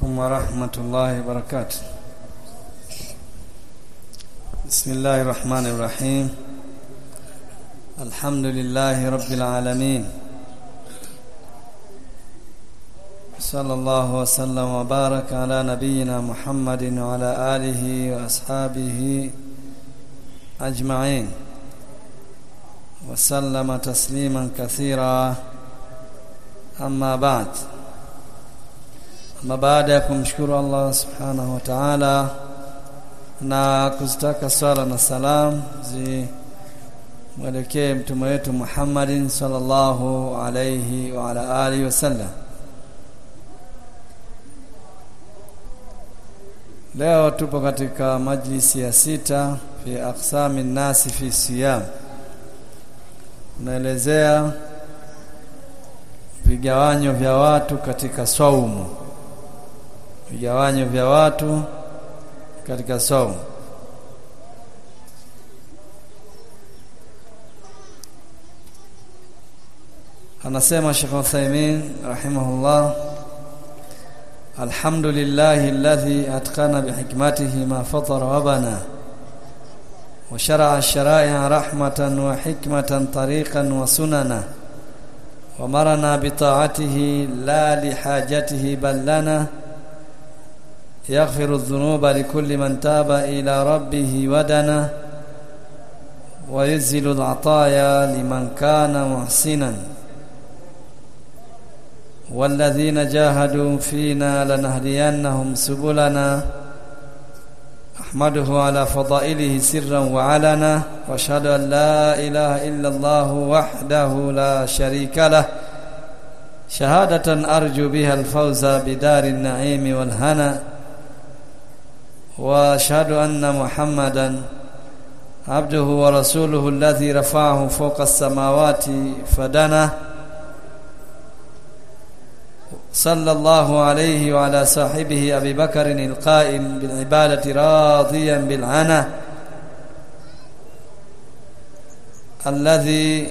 عليكم ورحمة الله وبركاته بسم الله الرحمن الرحيم الحمد لله رب العالمين صلى الله وسلم وبارك على نبينا محمد وعلى آله وأصحابه أجمعين وسلم تسليما كثيرا أما بعد ama baada ya kumshukuru Allah subhanahu wa ta'ala na kuzitaka swala na salam zimwelekee mtume wetu Muhammadin sallallahu alayhi wa ala alihi wasallam leo tupo katika majlisi ya sita fi aqsami nasi fi siyam unaelezea vigawanyo vya watu katika saumu vigawanyo vya watu katika saumu anasema Sheikh Uthaymeen rahimahullah alhamdulillah alladhi atqana bihikmatihi ma fatara wa bana وشرع الشرائع رحمة وحكمة طريقا وسننا ومرنا بطاعته لا لحاجته بل لنا يغفر الذنوب لكل من تاب إلى ربه ودنا ويزل العطايا لمن كان محسنا والذين جاهدوا فينا لنهدينهم سبلنا أحمده على فضائله سرا وعلنا واشهد أن لا إله إلا الله وحده لا شريك له شهادة أرجو بها الفوز بدار النعيم والهنا واشهد ان محمدا عبده ورسوله الذي رفعه فوق السماوات فدنا صلى الله عليه وعلى صاحبه ابي بكر القائم بالعباده راضيا بالعنا الذي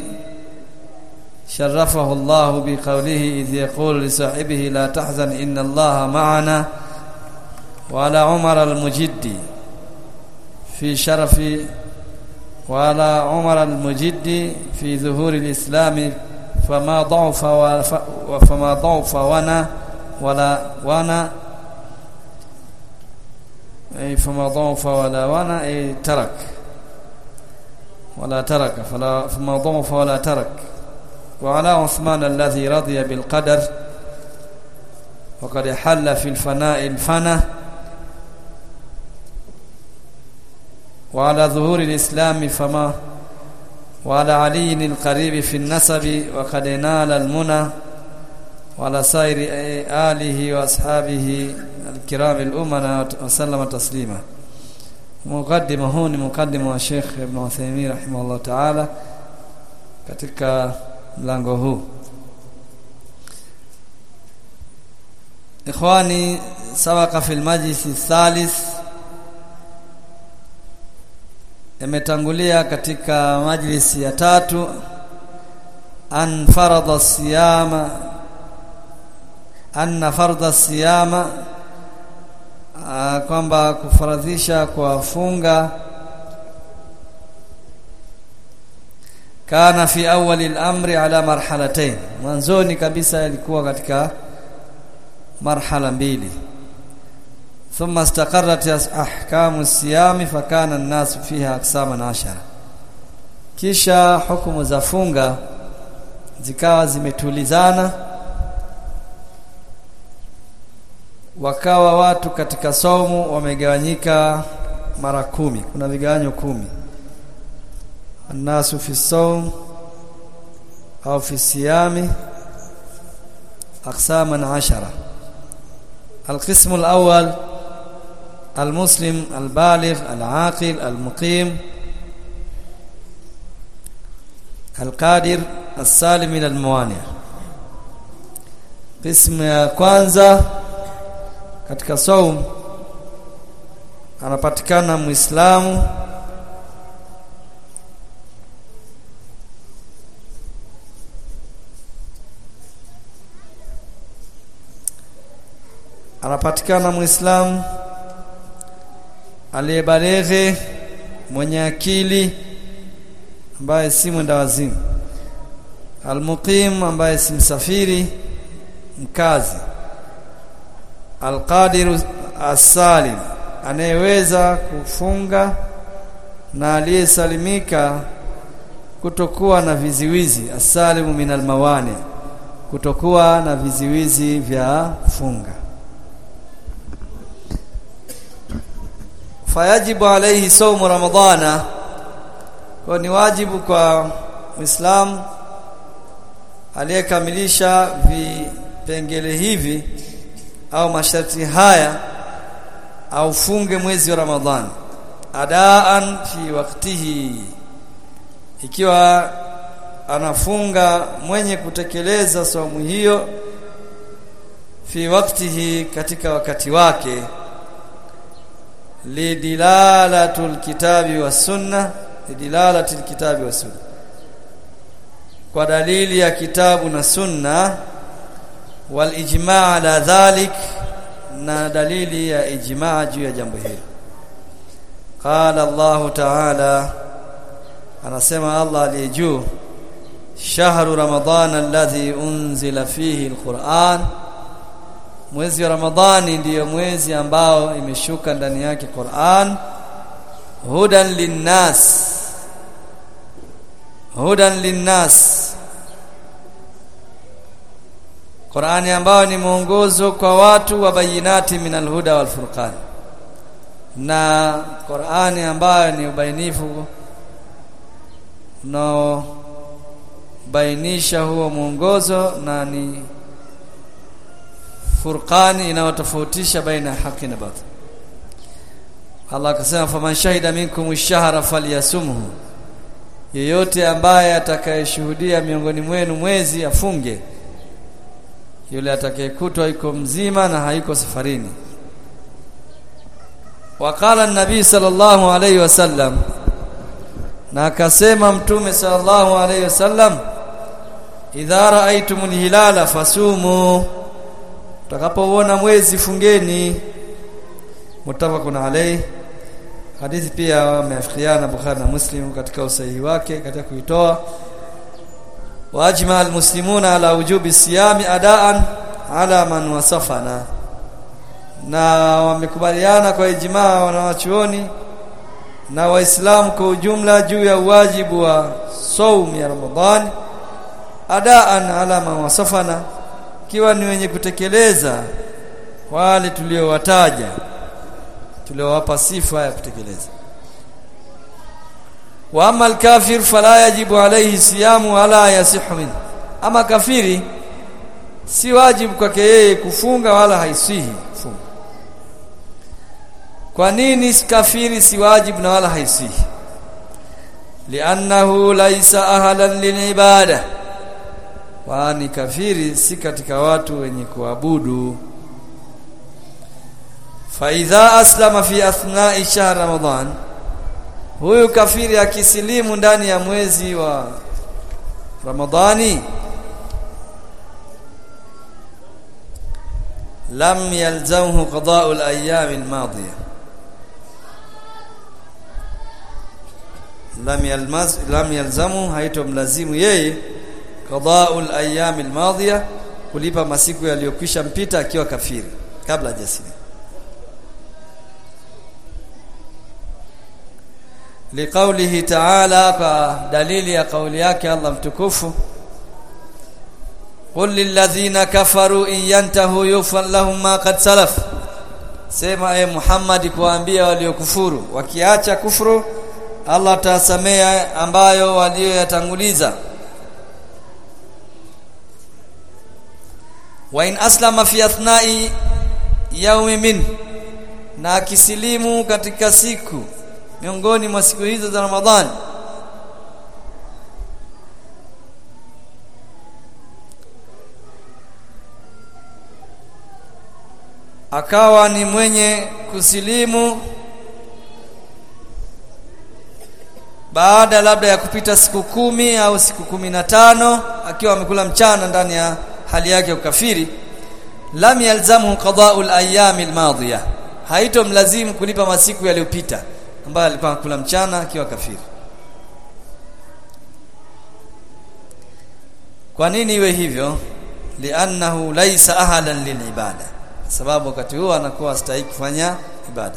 شرفه الله بقوله اذ يقول لصاحبه لا تحزن ان الله معنا وعلى عمر المجدي في شرف وعلى عمر المجدي في ظهور الإسلام فما ضعف وفما ضعف ونا ولا ونا أي فما ضعف ولا ونا أي ترك ولا ترك فلا فما ضعف ولا ترك وعلى عثمان الذي رضي بالقدر وقد حل في الفناء الفنه وعلى ظهور الإسلام فما وعلى علي القريب في النسب وقد نال المنى وعلى سائر آله وأصحابه الكرام الأمنا وسلم تسليما مقدمة هون مقدمة الشيخ ابن عثيمين رحمه الله تعالى katika mlango huu ikhwani sabaka fi almajlis الثالث yametangulia katika majlisi ya tatu an farada siyama anna farda siyama kwamba kufaradhisha kwa funga kana fi awali al-amri ala marhalatayn mwanzoni kabisa ilikuwa katika marhala mbili ثم استقرت احكام الصيام فكان الناس فيها اقساما عشرة kisha hukumu za funga zikawa zimetulizana wakawa watu katika somo wamegawanyika mara kumi kuna vigawanyo kumi الناس في الصوم أو في الصيام أقساما عشرة القسم الأول المسلم البالغ العاقل المقيم القادر السالم من الموانع قسم ya kwanza katika saum anapatikana muislamu anapatikana muislamu aliyebaleghe mwenye akili ambaye si mwenda wazimu almuqim ambaye si msafiri mkazi alqadiru asalim anayeweza kufunga na aliyesalimika kutokuwa na viziwizi asalimu min almawani kutokuwa na viziwizi vya funga fayajibu alayhi saumu ramadhana kwa ni wajibu kwa muislamu aliyekamilisha vipengele hivi au masharti haya aufunge mwezi wa ramadhani adaan fi waktihi ikiwa anafunga mwenye kutekeleza saumu hiyo fi waktihi katika wakati wake lidilalatul kitabi was sunna lidilalatil kitabi was sunna kwa dalili ya kitabu na sunna wal ijma' ala dhalik na dalili ya ijma' juu ya jambo hili qala Allah ta'ala anasema Allah aliye juu shahru ramadhana alladhi unzila fihi alquran mwezi wa ramadhani ndiyo mwezi ambao imeshuka ndani yake Qur'an hudan linnas hudan linnas Qur'ani ambayo ni mwongozo kwa watu wa bayinati min alhuda wal furqan na Qur'ani ambayo ni ubainifu no bainisha huo mwongozo na ni furqani inayotofautisha baina ya haki na batil Allah akasema faman shahida minkum ash-shahra falyasumhu yeyote ambaye atakayeshuhudia miongoni mwenu mwezi afunge yule atakayekutwa yuko mzima na hayuko safarini waqala an-nabi sallallahu alayhi wasallam na akasema mtume sallallahu alayhi wasallam idha ra'aytumul hilala fasumu utakapoona mwezi fungeni mutafaqun alayhi hadithi pia wameafikiana Bukhari na Muslim katika usahihi wake katika kuitoa wajma almuslimuna ala wujubi siyami adaan ala man wasafana na wamekubaliana kwa ijmaa wanawachuoni na waislamu kwa ujumla juu ya uwajibu wa saum ya Ramadhani adaan ala man wasafana kiwa ni wenye kutekeleza wale tuliowataja tuliowapa sifa ya kutekeleza wa amma al-kafir fala yajibu alayhi siyamu wala yasihu min ama kafiri si wajibu kwake yeye kufunga wala haisihi kufunga kwa nini kafiri si wajibu na wala haisihi li'annahu laysa ahlan lilibada kwani kafiri si katika watu wenye kuabudu faidha aslama fi athna'i shahr ramadan huyu kafiri akisilimu ndani ya mwezi wa ramadhani lam yalzamhu qada'u al-ayyam al-madiyah lam yalmaz lam yalzamu haitomlazimu yeye qada'u al-ayyam al-madiyah kulipa masiku yaliyokwisha mpita akiwa kafiri kabla hajasilimu liqaulihi ta'ala kwa dalili ya kauli yake Allah mtukufu qul lilladhina kafaru in yantahu yufan lahum ma qad salaf sema e Muhammad kuambia waliokufuru wakiacha kufuru Allah atasamea ambayo walioyatanguliza wa in aslama fi athnai yawmi min na akisilimu katika siku miongoni mwa siku hizo za Ramadhani akawa ni mwenye kusilimu baada labda ya kupita siku kumi au siku kumi na tano akiwa amekula mchana ndani ya hali yake ya ukafiri lam yalzamhu qada'u al-ayyam al-madiyah haitomlazimu kulipa masiku yaliyopita ambayo alikuwa kula mchana akiwa kafiri kwa nini iwe hivyo li'annahu laysa ahadan lilibada sababu wakati huo anakuwa astahili kufanya ibada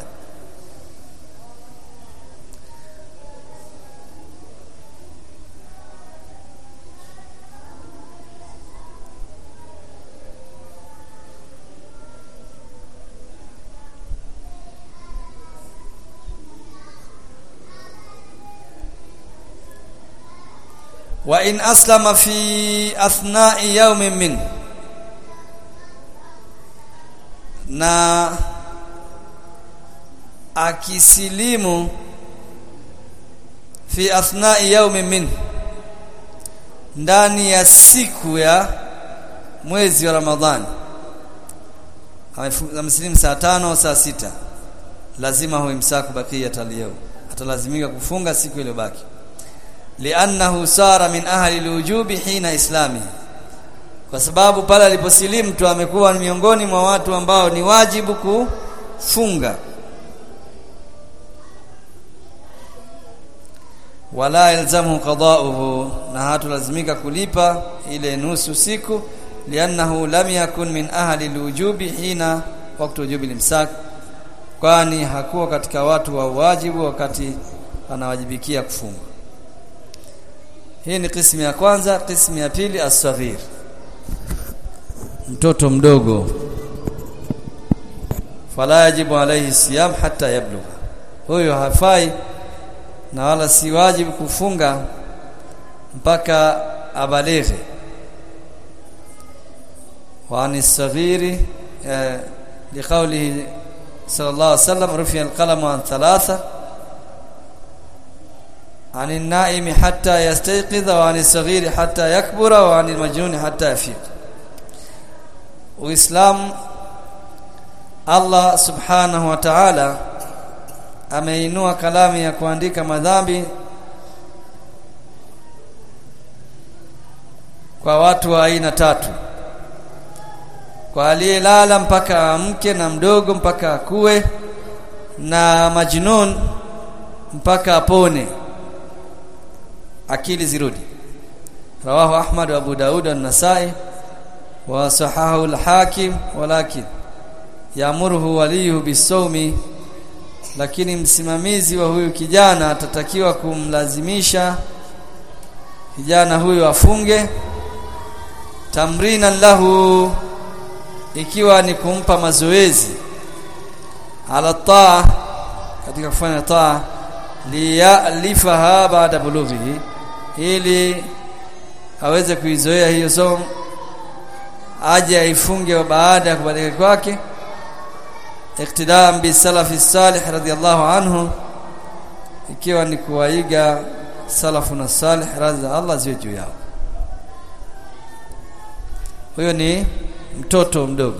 wa in aslama fi athna'i yawmin min na akisilimu fi athna'i yawmin min ndani ya siku ya mwezi wa Ramadhani amesilimu saa tano saa sita lazima huwe msaku bakia taliyeo atalazimika kufunga siku iliyobaki li'annahu sara min ahli alwujubi hina islami kwa sababu pale aliposilimu tu amekuwa miongoni mwa watu ambao ni wajibu kufunga wala yalzamu qada'uhu na hatulazimika kulipa ile nusu siku li'annahu lam yakun min ahli alwujubi hina wakati wujubi limsak kwani hakuwa katika watu wa wajibu wakati anawajibikia kufunga hii ni kismu ya kwanza kismu ya pili as-saghir mtoto mdogo fala yajibu alayhi siyam hatta yablugha huyo hafai na wala si wajibu kufunga mpaka abalighe wa anis-saghiri liqawlihi sallallahu alayhi wasallam rufi'a al-qalamu an thalatha عن النائم حتى يستيقظ وعن الصغير حتى يكبر وعن المجنون حتى يفيق Uislamu Allah Subhanahu wa Ta'ala ameinua kalamu ya kuandika madhambi kwa watu wa aina tatu kwa aliyelala mpaka amke na mdogo mpaka akue na majnun mpaka apone akili zirudi rawahu ahmad wa abu daud an-nasai wa sahahu al-hakim walakin yaamuruhu waliyuhu bisawmi lakini msimamizi wa huyu kijana atatakiwa kumlazimisha kijana huyu afunge tamrinan lahu ikiwa ni kumpa mazoezi ala taa katika kufanya taa liyalifaha baada bulughihi ili aweze kuizoea hiyo somo aje aifunge baada ya kubadilika kwake iktidaan bi salafi salih radiyallahu anhu ikiwa ni kuwaiga salafu na salih radhi Allah ziwe juu yao huyo ni mtoto mdogo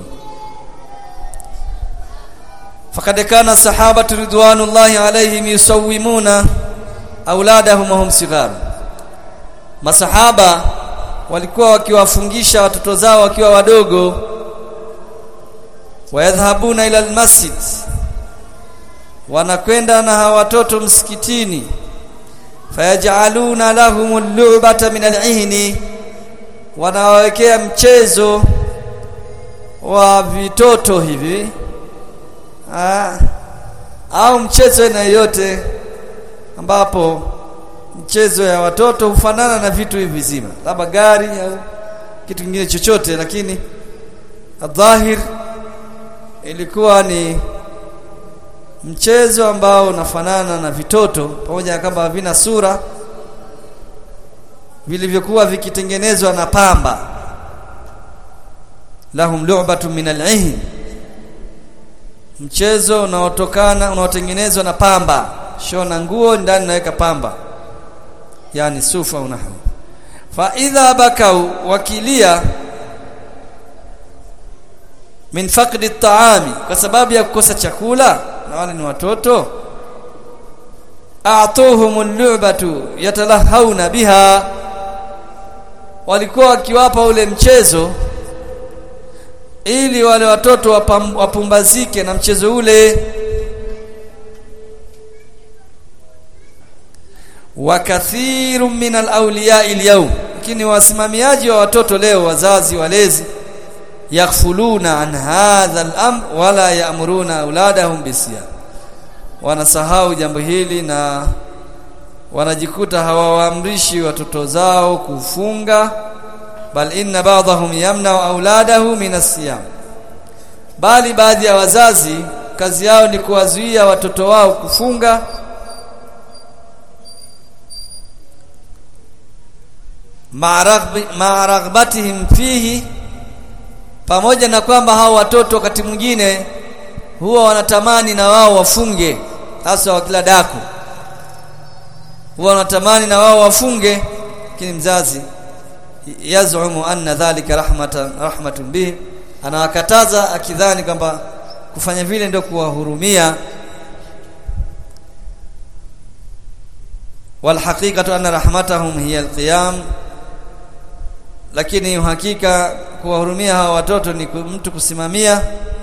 فقد كان الصحابه رضوان الله عليهم يسومون auladahum wahum sighar masahaba walikuwa wakiwafungisha watoto zao wakiwa wadogo wayadhhabuna ila almasjid wanakwenda na hawa watoto msikitini fayaj'aluna lahum al-lu'bata min al-ihni wanawawekea mchezo wa vitoto hivi Aa, au mchezo aina yoyote ambapo mchezo ya watoto hufanana na vitu hivi vizima labda gari au kitu kingine chochote lakini dhahir ilikuwa ni mchezo ambao unafanana na vitoto pamoja na kwamba havina sura vilivyokuwa vikitengenezwa na pamba lahum lu'batun min al mchezo unaotokana unaotengenezwa na pamba shona nguo ndani naweka pamba yani sufa unahu fa idha bakau wakilia min faqdi at-ta'ami kwa sababu ya kukosa chakula na wale ni watoto a'tuhum al-lu'batu yatalahawna biha walikuwa wakiwapa ule mchezo ili wale watoto wapam, wapumbazike na mchezo ule wa kathiru min alawliya alyawm lakini wasimamiaji wa watoto leo wazazi walezi yaghfuluna an hadha al-amr wala ya'muruna auladahum bisiyam wanasahau jambo hili na wanajikuta hawawaamrishi watoto zao kufunga bal inna ba'dahum yamna'u auladahu min as-siyam bali baadhi ya wazazi kazi yao ni kuwazuia watoto wao kufunga ma'araghbatihim fihi pamoja na kwamba hao watoto wakati mwingine huwa wanatamani na wao wafunge hasa wa kila daku huwa wanatamani na wao wafunge lakini mzazi yazumu anna dhalika rahmatan rahmatun bihi anawakataza akidhani kwamba kufanya vile ndio kuwahurumia walhaqiqatu anna rahmatahum hiya alqiyam lakini uhakika kuwahurumia hawa watoto ni mtu kusimamia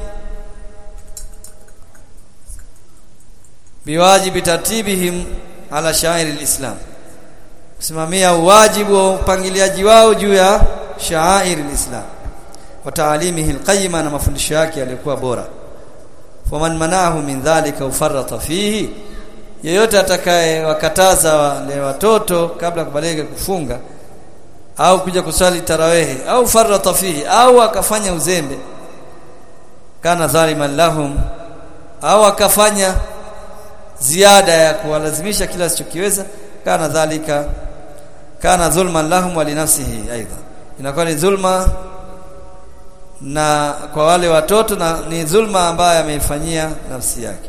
biwajibi tartibihim ala shairi alislam kusimamia uwajibu wa upangiliaji wao juu ya shairi alislam wa taalimihi alqayyima na mafundisho yake yalikuwa bora faman manahu min dhalika ufarrata fihi yeyote atakaye wakataza wale watoto kabla kubalika kufunga au kuja kusali tarawehe au farrata fihi au akafanya uzembe kana dhaliman lahum au akafanya ziada ya kuwalazimisha kila asichokiweza kana dhalika kana dhulman lahum wa linafsihi aidha inakuwa ni dhulma na kwa wale watoto na ni dhulma ambayo ameifanyia nafsi yake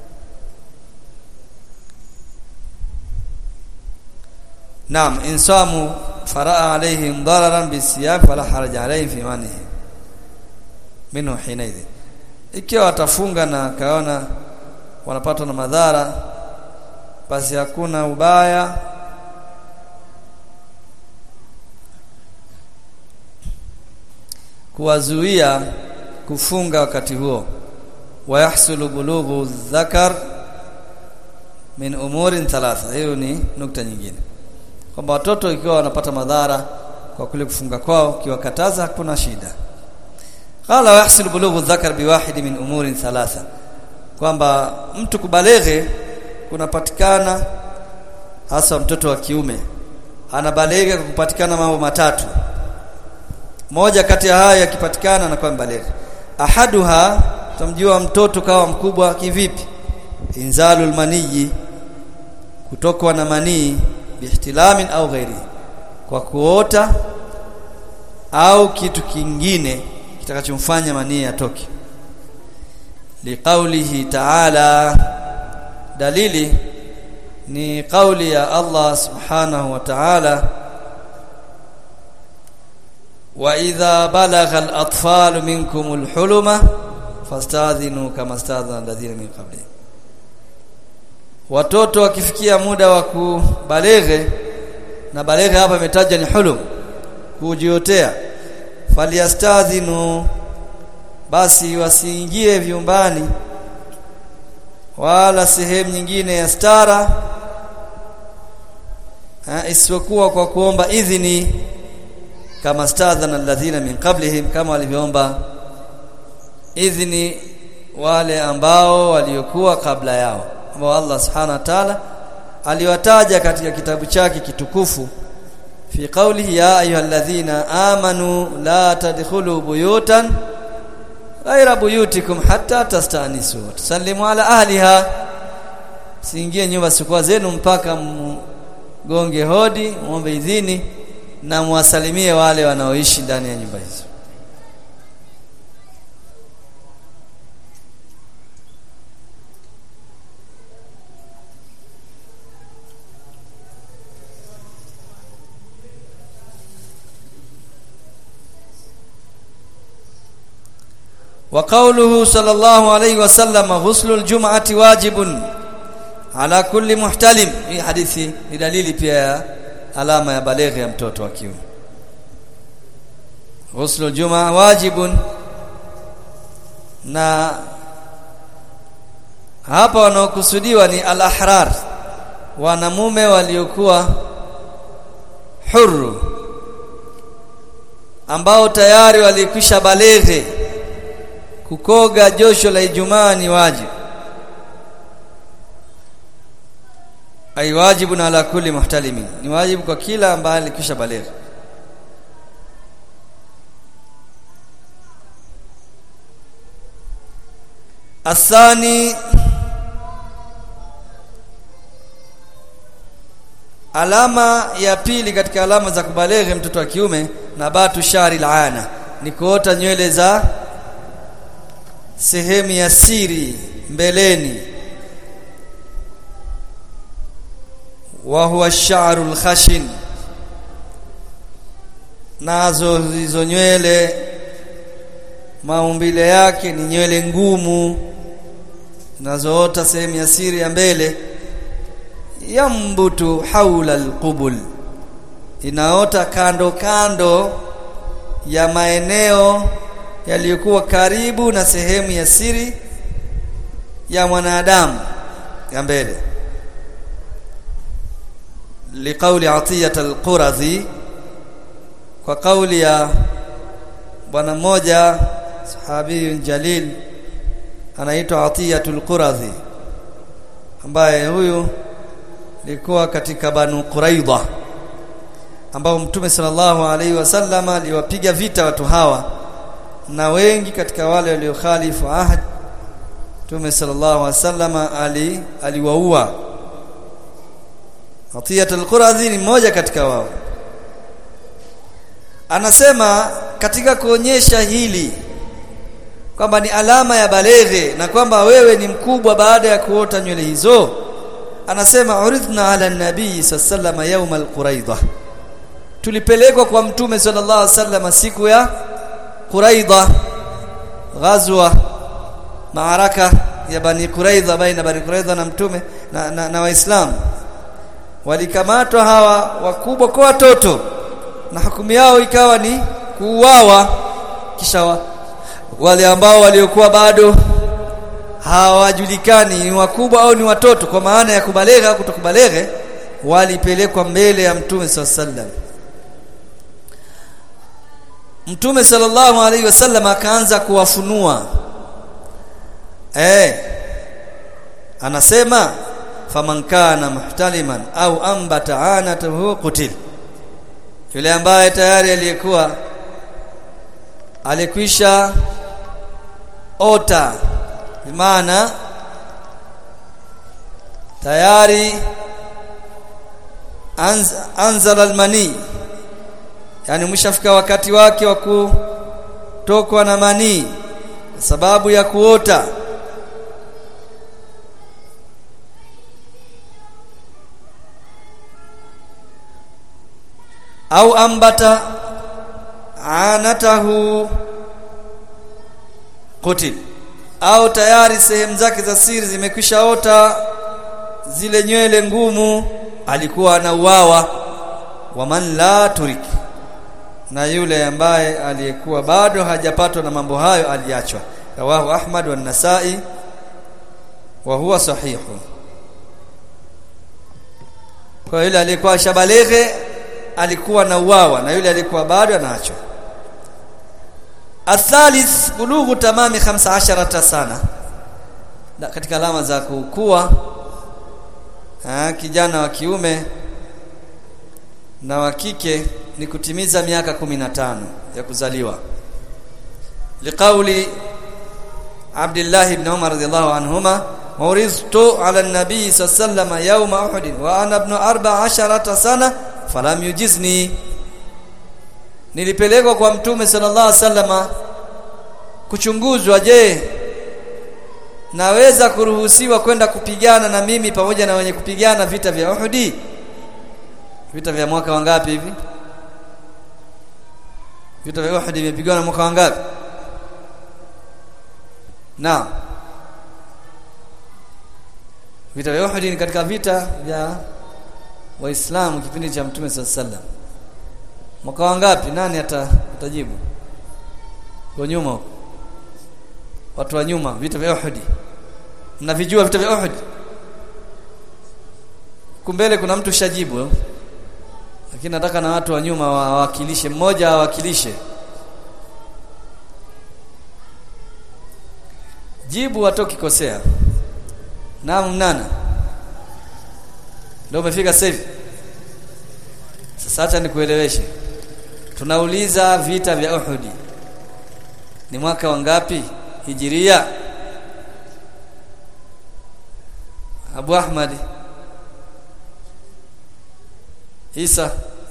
Naam insamu faraa alaihim dararan bisiyam fala haraja alaihim fi manihi minhu hinaidhi ikiwa watafunga na kaona wanapatwa na madhara basi hakuna ubaya kuwazuia kufunga wakati huo wayahsulu bulughu dhakar min umurin thalatha hiyo ni nukta nyingine kwamba watoto ikiwa wanapata madhara kwa kule kufunga kwao kiwakataza hakuna shida qala yahsul bulughu dhakar biwahidi min umurin thalatha kwamba mtu kubaleghe kunapatikana hasa mtoto wa kiume anabaleghe kwa kupatikana mambo matatu moja kati ya haya yakipatikana anakuwa mbaleghe ahaduha tumjua mtoto kawa mkubwa kivipi inzalul maniyi kutokwa na manii bihtilamin au ghairi kwa kuota au kitu kingine kitakachomfanya manii yatoke liqaulihi ta'ala dalili ni kauli ya Allah subhanahu wa ta'ala wa idha balagha al-atfalu minkum al-huluma fastadhinu kama stadhana alladhina min qablihim watoto wakifikia muda wa kubaleghe na baleghe hapa imetaja ni hulum kujiotea faliyastadhinu basi wasiingie vyumbani wala sehemu nyingine ya stara isipokuwa kwa kuomba idhini kama stadhana alladhina min qablihim kama walivyoomba idhini wale ambao waliokuwa kabla yao ambao Allah subhanahu wa ta'ala aliwataja katika kitabu chake kitukufu fi qawlihi ya ayyuhalladhina amanu la tadkhulu buyutan ghaira buyutikum hatta tastanisu tusallimu ala ahliha siingie nyumba sikuwa zenu mpaka mgonge hodi muombe idhini na muwasalimie wale wanaoishi ndani ya nyumba hizo وقوله صلى الله عليه وسلم غسل الجمعة واجب على كل محتلم hii hadithi ni dalili pia ya alama ya baleghe ya mtoto wa kiume ghuslu jumaa wajibun na hapa wanaokusudiwa ni al-ahrar wanamume waliokuwa huru ambao tayari walikwisha baleghe kukoga josho la Ijumaa ni wajibu ay wajibun ala kulli muhtalimin ni wajibu kwa kila ambaye alikwisha baleghe Asani alama ya pili katika alama za kubaleghe mtoto wa kiume na batu shari laana ni kuota nywele za sehemu ya siri mbeleni wa huwa sha'ru al-khashin nazo hizo nywele maumbile yake ni nywele ngumu zinazoota sehemu ya siri ya mbele yambutu haula alqubul inaota kando kando ya maeneo yaliyokuwa karibu na sehemu ya siri ya mwanadamu ya mbele liqauli atiyat alquradhi kwa kauli ya bwana mmoja sahabi jalil anaitwa atiyatul quradhi ambaye huyu likuwa katika banu quraidha ambao mtume sallallahu alaihi wasallam aliwapiga vita watu hawa na wengi katika wale waliokhalifu ahad mtume sallallahu alaihi wasallam ali aliwaua atiyatul quradhi ni mmoja katika wao anasema katika kuonyesha hili kwamba ni alama ya baleghe na kwamba wewe ni mkubwa baada ya kuota nywele hizo anasema uridna ala nabii sallallahu yawm alquraidha tulipelekwa kwa mtume sallallahu alaihi wasallam siku ya quraidha ghazwa maaraka ya bani quraidha baina bani quraidha na mtume na, na, na waislamu walikamatwa hawa wakubwa kwa watoto na hukumu yao ikawa ni kuuawa kisha wa, wale ambao waliokuwa bado hawajulikani ni wakubwa au ni watoto kwa maana ya kubalegha au kutokubaleghe walipelekwa mbele ya mtume sallam mtume sallallahu alaihi wasallam akaanza kuwafunua eh anasema faman kana muhtaliman au ambata anatahu qutil yule ambaye tayari aliyekuwa alikwisha ota maana tayari anz, anzala almani yani mshafika wakati wake wa kutokwa na manii sababu ya kuota au ambata anatahu qutil au tayari sehemu zake za siri zimekwishaota zile nywele ngumu alikuwa anauawa waman la turik na yule ambaye aliyekuwa bado hajapatwa na mambo hayo aliachwa rawahu ahmad wa nasai wa huwa sahihu kwa yule aliyekuwa shabaleghe alikuwa na uwawa na yule alikuwa bado anaachwa athalith bulughu tamami 15 sana da, katika alama za kukua ha, kijana wa kiume na wa kike ni kutimiza miaka 15 ya kuzaliwa liqauli Abdullah ibn Umar radhiyallahu anhuma uriztu ala an-nabi sallallahu yawma uhud wa ana ibn 14 sana falam yujizni nilipelekwa kwa mtume sallallahu alaihi wasallam kuchunguzwa je naweza kuruhusiwa kwenda kupigana na mimi pamoja na wenye kupigana vita vya Uhudi vita vya mwaka wangapi hivi vita vya Uhud vimepigana mwaka wangapi na vita vya Uhud ni katika vita vya waislamu kipindi cha mtume sallallahu mwaka wangapi nani ata, atajibu kwa nyuma huko watu wa nyuma vita vya Uhud mnavijua vita vya Uhud kumbele kuna mtu shajibu lakini nataka na watu wa nyuma wawakilishe mmoja awakilishe jibu watoki kosea naam nana ndio umefika sasa hivi sasa acha nikueleweshe tunauliza vita vya Uhud ni mwaka wa ngapi hijiria Abu Ahmad Isa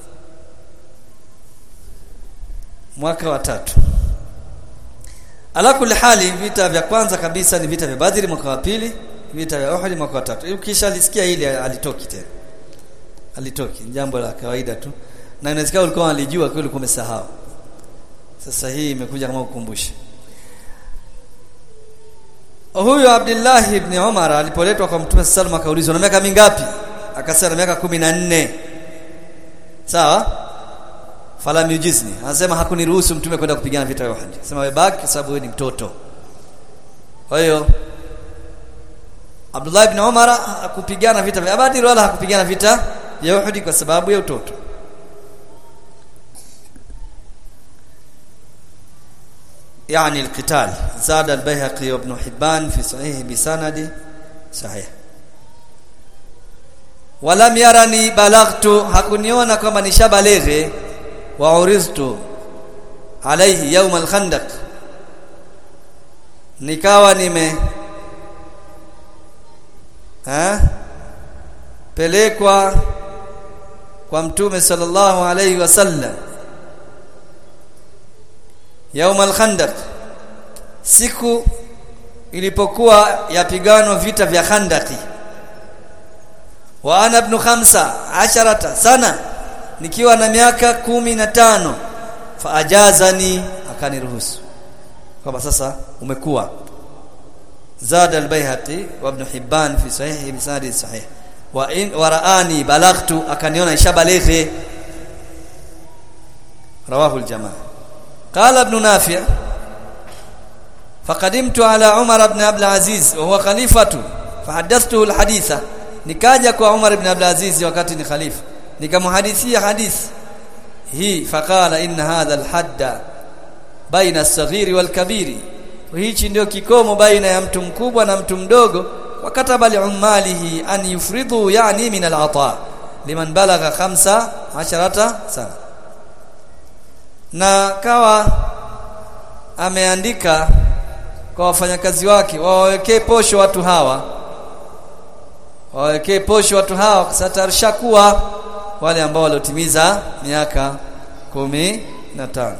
mwaka wa tatu ala kulli hali vita vya kwanza kabisa ni vita vya Badri mwaka wa pili vita vya Uhud mwaka wa tatu ukisha lisikia hili alitoki tena alitoki jambo la kawaida tu na inawezekana ulikuwa alijua kwa ulikuwa umesahau sasa hii imekuja kama ukumbushe huyu Abdullah ibn Umar alipoletwa kwa Mtume sallallahu akaulizwa na miaka mingapi akasema na miaka 14 sawa fala miujizni anasema hakuniruhusu mtume kwenda kupigana vita vya Uhud sema wewe baki kwa sababu wewe ni mtoto kwa hiyo Abdullah ibn Umar hakupigana vita vya Badr wala hakupigana vita vya Uhud kwa sababu ya utoto يعني القتال زاد البيهقي وابن حبان في صحيح بسند صحيح ولم يرني بلغت hakuniona kwamba nishabaleghe wa uriztu alayhi yawm al-khandaq nikawa nime ha pelekwa kwa mtume sallallahu alayhi wasallam يوم الخندق siku ilipokuwa yapigano vita vya Khandaki wa ana ibn khamsa asharata sana nikiwa na miaka kumi na tano fa ajazani akaniruhusu kwamba sasa umekuwa zada al-Baihaqi wa ibn Hibban fi sahih bi sanad sahih wa in waraani balaghtu akaniona ishabalighi rawahu al-jamaa قال ابن نافع فقدمت على عمر بن عبد العزيز وهو خليفة فحدثته الحديث nikaja kwa Umar ibn Abdul Aziz wakati ni khalifa nikamhadithia hadithi hii faqala inna hadha alhadda baina as-saghiri wal-kabiri hichi ndio kikomo baina ya mtu mkubwa na mtu mdogo wakataba li'ummalihi an yufridu yani min al-ata liman balagha 15 sana na kawa ameandika kwa wafanyakazi wake wawekee posho watu hawa wawekee posho watu hawa kasatarisha kuwa wale ambao waliotimiza miaka kumi na tano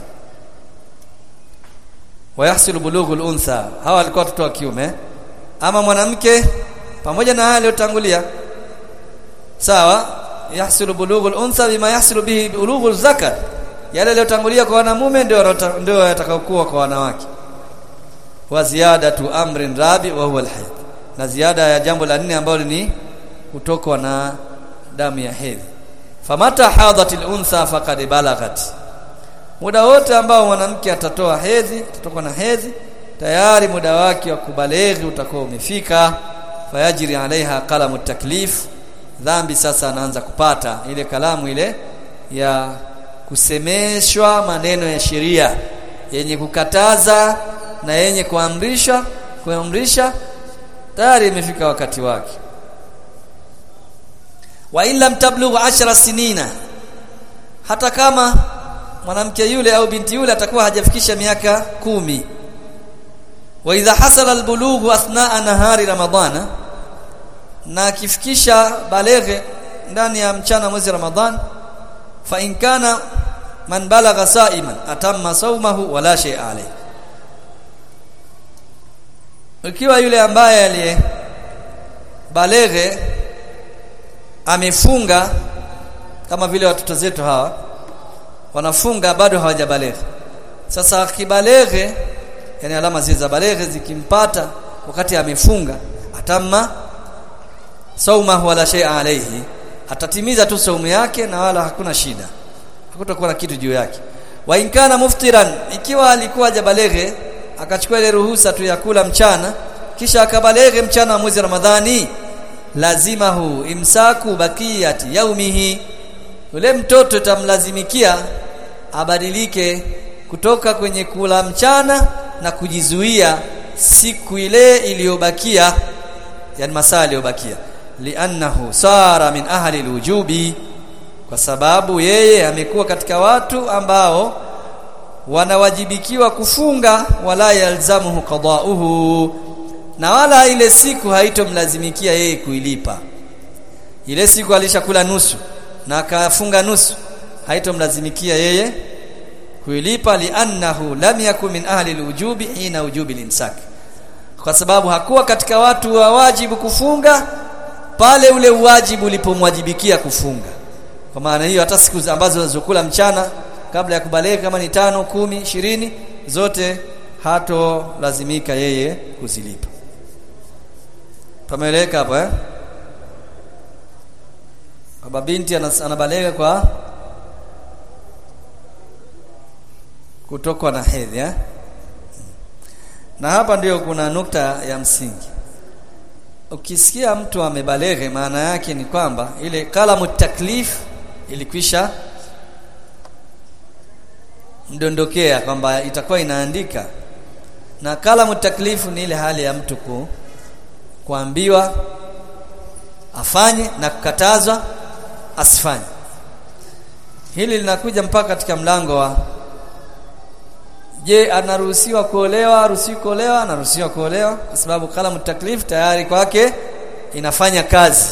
wayahsilu bulughul untha hawa walikuwa watoto wa kiume ama mwanamke pamoja na haya aliyotangulia sawa yahsilu bulughul untha bima yahsilu bihi bulughul zakar yale yaliyotangulia kwa wanamume ndio ndio yatakayokuwa kwa wanawake wa ziyadatu amrin rabi wa huwa alhayd na ziada ya jambo la nne ambalo ni kutokwa na damu ya hedhi famata hadatil untha faqad balaghat muda wote ambao mwanamke atatoa hedhi atatoka na hedhi tayari muda wake wa kubaleghi utakuwa umefika fayajri alaiha qalamu taklif dhambi sasa anaanza kupata ile kalamu ile ya kusemeshwa maneno ya sheria yenye kukataza na yenye kuamrisha kuamrisha tayari imefika wakati wake wa illa mtablughu ashara sinina hata kama mwanamke yule au binti yule atakuwa hajafikisha miaka kumi wa idha hasala albulughu athnaa nahari ramadhana na akifikisha baleghe ndani ya mchana mwezi ramadhan fa in kana man balagha sa'iman atamma sawmahu wala shay alayhi ikiwa yule ambaye aliye baleghe amefunga kama vile watoto zetu hawa wanafunga bado hawajabaleghe sasa kibaleghe yani alama zile za baleghe zikimpata wakati amefunga atamma saumahu wala shay alayhi atatimiza tu saumu yake na wala hakuna shida hakutakuwa na kitu juu yake wa inkana muftiran ikiwa alikuwa hajabaleghe akachukua ile ruhusa tu ya kula mchana kisha akabalege mchana wa mwezi Ramadhani lazima hu imsaku bakiyati yaumihi yule mtoto tamlazimikia abadilike kutoka kwenye kula mchana na kujizuia siku ile iliyobakia yani masaa yaliyobakia li'annahu sara min ahli alwujubi kwa sababu yeye amekuwa katika watu ambao wanawajibikiwa kufunga wala yalzamuhu qada'uhu na wala ile siku haitomlazimikia yeye kuilipa ile siku alishakula nusu na akafunga nusu haitomlazimikia yeye kuilipa li'annahu lam yakun min ahli alwujubi hina wujubi limsak kwa sababu hakuwa katika watu wa wajibu kufunga pale ule wajibu ulipomwajibikia kufunga kwa maana hiyo hata siku ambazo zinazokula mchana kabla ya kubaleka kama ni tano kumi ishirini zote hato lazimika yeye kuzilipa pameeleka hapo eh baba binti anabaleka kwa kutokwa na hedhi eh? na hapa ndiyo kuna nukta ya msingi ukisikia mtu amebalege maana yake ni kwamba ile kalamu taklif ilikwisha mdondokea kwamba itakuwa inaandika na kalamu taklifu ni ile hali ya mtu ku, kuambiwa afanye na kukatazwa asifanye hili linakuja mpaka katika mlango wa je anaruhusiwa kuolewa haruhusiwi kuolewa anaruhusiwa kuolewa kwa sababu kalamu taklif tayari kwake inafanya kazi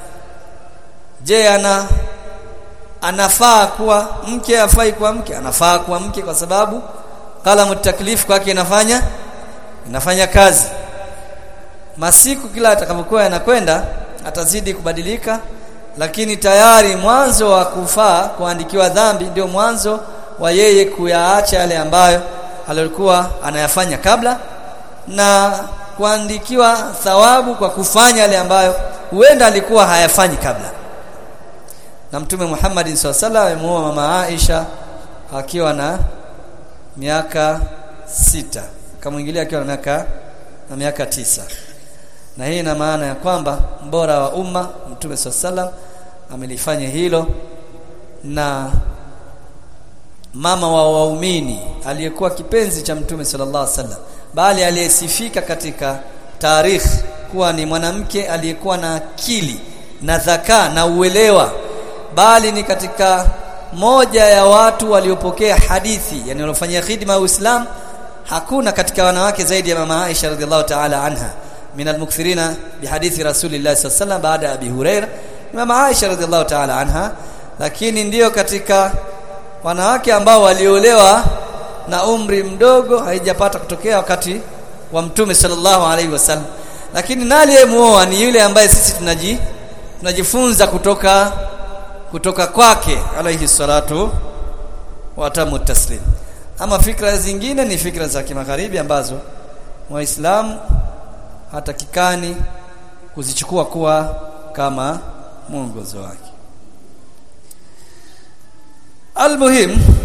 je ana anafaa kuwa mke afai kuwa mke anafaa kuwa mke kwa sababu kalamu taklif kwake inafanya inafanya kazi masiku kila atakapokuwa yanakwenda atazidi kubadilika lakini tayari mwanzo wa kufaa kuandikiwa dhambi ndio mwanzo wa yeye kuyaacha yale ambayo alikuwa anayafanya kabla na kuandikiwa thawabu kwa kufanya yale ambayo huenda alikuwa hayafanyi kabla na mtume Muhammad SAW amemuoa mama Aisha akiwa na miaka sita akamwingilia akiwa na miaka na miaka tisa na hii ina maana ya kwamba mbora wa umma mtume SAW amelifanya hilo na mama wa waumini aliyekuwa kipenzi cha mtume sallallahu alaihi wasallam bali aliyesifika katika tarikh kuwa ni mwanamke aliyekuwa na akili na dhaka na uelewa bali ni katika moja ya watu waliopokea hadithi yani waliofanyia khidma ya Uislamu hakuna katika wanawake zaidi ya mama Aisha radhiallahu ta'ala anha min almukthirina bihadithi rasulillah sallallahu alaihi wasallam baada ya Abi Huraira mama Aisha radhiallahu ta'ala anha lakini ndiyo katika wanawake ambao waliolewa na umri mdogo haijapata kutokea wakati wa mtume sallallahu alaihi wasallam lakini nani aliyemuoa ni yule ambaye sisi tunaji tunajifunza kutoka kutoka kwake alaihi salatu wa tamu taslim ama fikra zingine ni fikra za kimagharibi ambazo waislamu hatakikani kuzichukua kuwa kama mwongozo wake almuhim